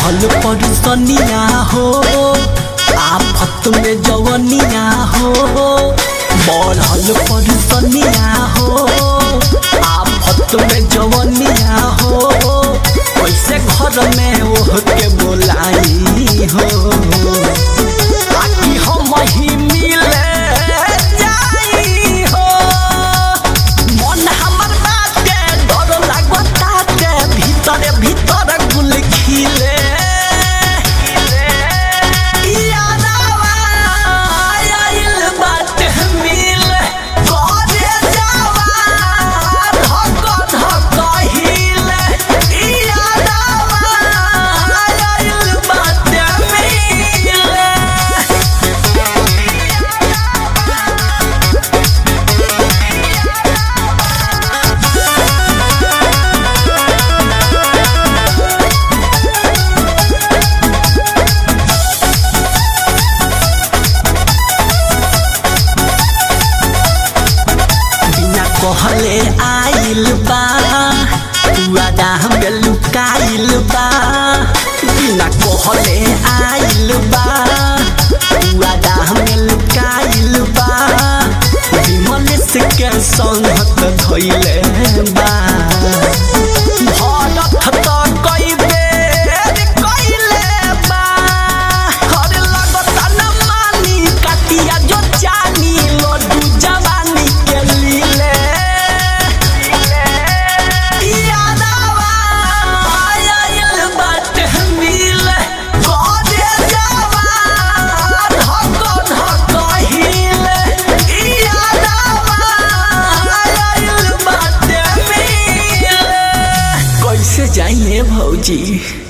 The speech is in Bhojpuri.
बढ़ल परिसनिया हो आफत में जवनिया हो बढ़ल परिसनिया हो आफत में जवनिया हो कैसे घर में ओह के बोलाई हो ताकि हम ही मिले जाई हो मन हमर बाटे डर लागताटे भीतर भीतर गुल खिले यादवा आइल बाटे मिले करे जावा धक धक हिले यादवा आइल बाटे मिले बिना कहले आइल बा वादा हमें लुकाइल बा बिना कहले आइल बा वादा हमें लुकाइल बा विमल से के संगत धइले बा भरत त कई बेर कइले बा हर लगत न मानी कटिया जो जानी लड्डू जवानी के लीले यादवा आइल बाटे मिले करे जावा धक धक हिले यादवा आइल बाटे मिले कैसे जाइए भौजी